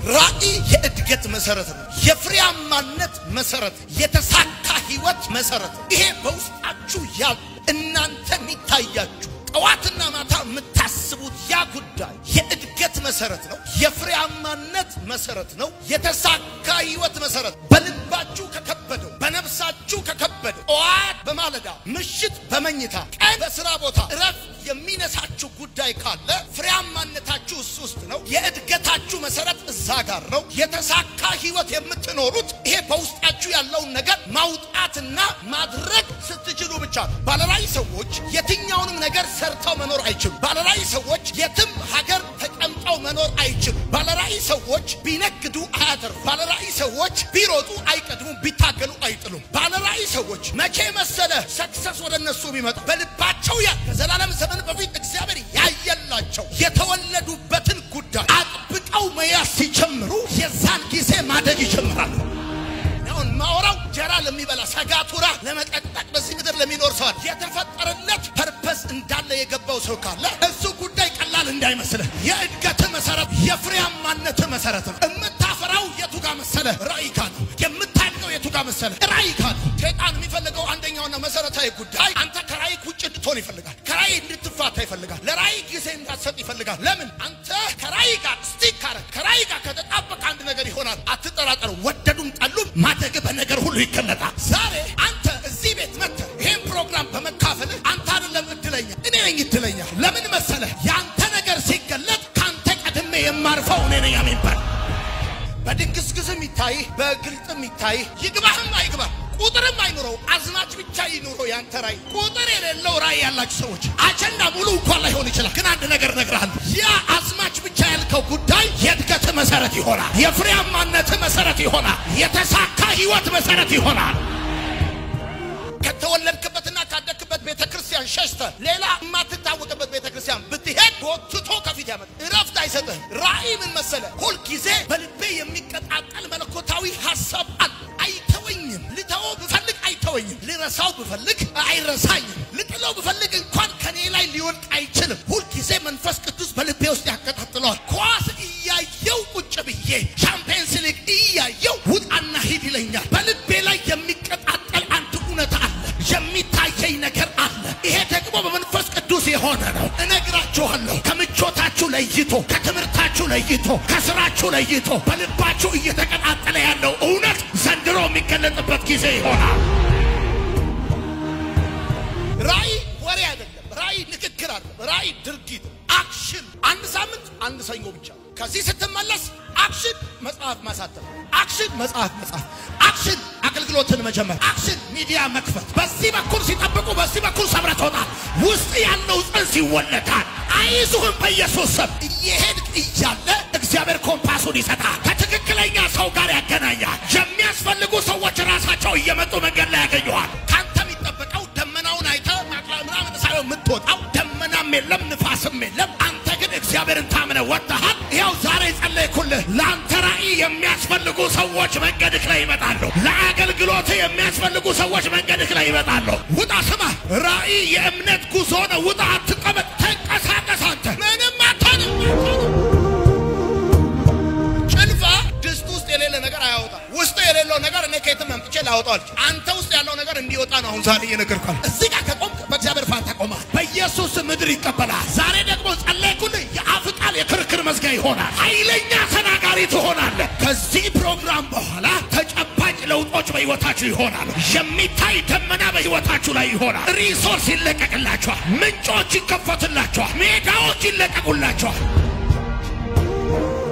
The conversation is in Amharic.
ራዕይ የእድገት መሰረት ነው። የፍሬያማነት መሰረት፣ የተሳካ ህይወት መሰረት ነው። ይሄ በውስጣችሁ ያለ እናንተ የሚታያችሁ ጠዋትና ማታ የምታስቡት ያ ጉዳይ የእድገት መሰረት ነው። የፍሬያማነት መሰረት ነው። የተሳካ ህይወት መሰረት በልባችሁ ከከበደው በነፍሳችሁ ከከበደው ጠዋት በማለዳ ምሽት በመኝታ ቀን በስራ ቦታ እረፍት የሚነሳችሁ ጉዳይ ካለ ፍሬያማነታችሁ እሱ ውስጥ ነው። የእድገታችሁ መሰረት እዛ ጋር ነው። የተሳካ ህይወት የምትኖሩት ይሄ በውስጣችሁ ያለውን ነገር ማውጣትና ማድረግ ስትችሉ ብቻ ነው። ባለራዕይ ሰዎች የትኛውንም ነገር ሰርተው መኖር አይችሉም። ባለራዕይ ሰዎች የትም ሀገር ተቀምጠው መኖር አይችሉም። ባለራዕይ ሰዎች ቢነግዱ አያተርፉ። ባለራዕይ ሰዎች ቢሮጡ አይቀድሙም፣ ቢታገሉ አይጥሉም። ባለራዕይ ሰዎች መቼ መሰለ ሰክሰስ ወደ እነሱ ቢመጣ በልባቸው ያ ከዘላለም ዘመን በፊት እግዚአብሔር ያየላቸው የተወለዱበትን ጉዳይ አጥብቀው መያዝ ሲጀምሩ የዛን ጊዜ ማደግ ይጀምራሉ። አሁን ማወራው ጀራ ለሚበላ ሰጋቱራ ለመቀጠቅ በዚህ ምድር ለሚኖር ሰዋል የተፈጠረለት ፐርፐስ እንዳለ የገባው ሰው ካለ እሱ ጉዳይ ቀላል እንዳይመስልህ። የእድገት መሰረት የፍሬያማነት መሰረት ነው። የምታፈራው የቱ ጋር መሰለ? ራእይ ካለ የምታድገው የቱ ጋር መሰለ? ራእይ ካለ ሸይጣን የሚፈልገው አንደኛውና መሰረታዊ ጉዳይ አንተ ከራእይ ውጭ እንድትሆን ይፈልጋል። ከራእይ እንድትፋታ ይፈልጋል። ለራእይ ጊዜ እንዳትሰጥ ይፈልጋል። ለምን? አንተ ከራእይ ጋር ስቲክ ካረግ ከራእይ ጋር ከተጣበቅ አንድ ነገር ይሆናል። አትጠራጠሩ። ወደዱም ጠሉም ማደግ በነገር ሁሉ ይገለጣል። ዛሬ አንተ እዚህ ቤት መጥተህ ይህን ፕሮግራም በመካፈልህ አንተ አይደለም እድለኛ፣ እኔ ነኝ እድለኛ። ለምን መሰለህ? የአንተ ነገር ሲገለጥ ከአንተ ቀድሜ የማርፈው እኔ ነኝ። አሜን በል። በድንግዝግዝም ይታይ በግልጥም ይታይ ይግባህም አይግባህ ቁጥርም አይኑረው አዝማች ብቻ ይኑረው። ያንተ ራእይ ቁጥር የሌለው ራእይ ያላችሁ ሰዎች አጀንዳ ሙሉ እንኳን ላይሆን ይችላል፣ ግን አንድ ነገር እነግርሃለሁ። ያ አዝማች ብቻ ያልከው ጉዳይ የእድገት መሰረት ይሆናል። የፍሬያማነት መሰረት ይሆናል። የተሳካ ህይወት መሰረት ይሆናል። ከተወለድክበትና ካደግክበት ቤተ ክርስቲያን ሸሽተ ሌላ የማትታወቅበት ቤተ ክርስቲያን ብትሄድ ጎትቶ ከፊት ያመጣ እረፍት አይሰጥህም። ራእይ ምን መሰለ? ሁልጊዜ በልቤ የሚቀጣጠል መለኮታዊ ሀሳብ አለ። አይተወኝም። ልተወው ብፈልግ አይተወኝም። ልረሳው ብፈልግ አይረሳኝም። ልጥለው ብፈልግ እንኳን ከኔ ላይ ሊወድቅ አይችልም። ሁልጊዜ መንፈስ ቅዱስ በልቤ ውስጥ ያቀጣጥለዋል። ኳስ እያየው ቁጭ ብዬ ሻምፒየንስ ሊግ እያየው ውጣና ሂድ ይለኛል። በልቤ ላይ የሚቀጣጠል አንድ እውነት አለ። የሚታየኝ ነገር አለ። ይሄ ደግሞ በመንፈስ ቅዱስ የሆነ ነው። እነግራችኋለሁ። ከምቾታችሁ ለይቶ፣ ከትምህርታችሁ ለይቶ፣ ከስራችሁ ለይቶ በልባችሁ እየተቀጣጠለ ያለው እውነት ዘንድሮ የሚገለጥበት ጊዜ ይሆናል። ራእይ ወሬ አይደለም። ራእይ ንግግር አይደለም። ራእይ ድርጊት፣ አክሽን። አንድ ሳምንት አንድ ሰኞ ብቻ። ከዚህ ስትመለስ አክሽን መጽሐፍ ማሳተም፣ አክሽን መጽሐፍ መጽሐፍ፣ አክሽን አገልግሎትን መጀመር፣ አክሽን ሚዲያ መክፈት። በዚህ በኩል ሲጠብቁ፣ በዚህ በኩል ሰብረህ ትወጣል። ውስጥ ያለው ጽንስ ይወለዳል። አይዞህም በኢየሱስ ስም። እየሄድክ እያለ እግዚአብሔር ኮምፓሱን ይሰጣል። ከትክክለኛ ሰው ጋር ያገናኛል። የሚያስፈልጉ ሰዎች ራሳቸው እየመጡ መንገድ ላይ ያገኘዋል። ካንተ የሚጠበቀው ደመናውን አይተህ ማቅላ- ምናምን ሳይሆን የምትወጣው ደመናም የለም ንፋስም የለም። አንተ ግን እግዚአብሔርን ታምነ ወጥተሃል። ይኸው ዛሬ ጸለይኩልህ። ለአንተ ራእይ የሚያስፈልጉ ሰዎች መንገድህ ላይ ይመጣሉ። ለአገልግሎት የሚያስፈልጉ ሰዎች መንገድህ ላይ ይመጣሉ። ውጣ፣ ስማ፣ ራእይ የእምነት ጉዞ ነው። ውጣ፣ አትቀመጥ፣ ተንቀሳቀስ። አንተ ምንም አትሆንም። ጭልፋ ድስት ውስጥ የሌለ ነገር አያወጣም። ውስጥ የሌለው ነገር እኔ ከየትም አምጥቼ ላወጣው አልችልም። አንተ ውስጥ ያለው ነገር እንዲወጣ ነው አሁን ዛሬ እየነገርኩህ። እዚህ ጋር ከቆምክ በእግዚአብሔር ፋንታ ቆመሃል። በኢየሱስ ምድር ይቀበላል። ዛሬ ደግሞ ጸለይኩልህ። የአፍ ቃል የክርክር መዝጊያ ይሆናል። ኃይለኛ ተናጋሪ ትሆናለህ። ከዚህ ፕሮግራም በኋላ ተጨባጭ ለውጦች በሕይወታችሁ ይሆናሉ። የሚታይ ደመና በሕይወታችሁ ላይ ይሆናል። ሪሶርስ ይለቀቅላችኋል። ምንጮች ይከፈትላችኋል። ሜዳዎች ይለቀቁላችኋል።